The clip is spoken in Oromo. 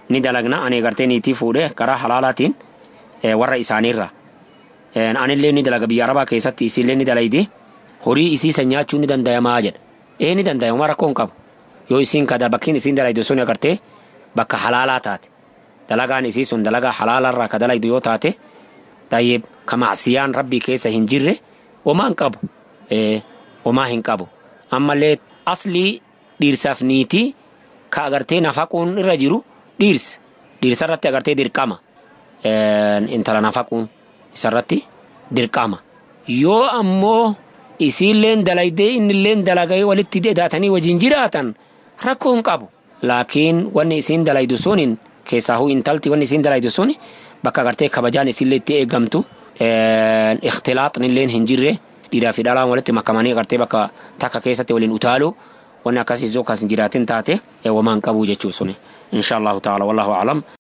ni dalagna ani gartee niitii fuudhee karaa halaalaatiin warra isaaniirra. Anillee ni dalaga biyya arabaa keessatti isiillee ni dalaydi horii isiisan nyaachuu ni dandayamaa jedha. Ee ni dandayama rakkoo hin qabu. Yoo isiin kada bakkiin isiin dalaydu sun agartee bakka halaalaa taate. Dalagaan isii sun dalagaa halaalarraa ka dalaydu yoo taate tayyib ka macsiyaan rabbii keessa hin jirre homaa hin qabu. Homaa hin qabu. Ammallee aslii dhiirsaaf niitii ka agartee nafaquun irra jiru dhiirsa. Dhiirsa irratti agartee dirqama. Intala nafaquun isarratti dirqama. Yoo ammoo isiilleen dalaydee innilleen dalagee walitti deedaatanii wajjin jiraatan rakkoo hin qabu. Laakiin wanni isiin dalaydu suniin keessaahuu intalti wanni isiin dalaydu suni bakka agartee kabajaan isiillee itti eegamtu ikhtilaaxni illeen hin jirre dhiiraa fi dhalaan walitti makamanii agartee bakka takka keessatti waliin utaalu wanni akkasii yoo akkas hin jiraatin taate wamaan qabu jechuu suni insha allahu ta'ala wallahu aclam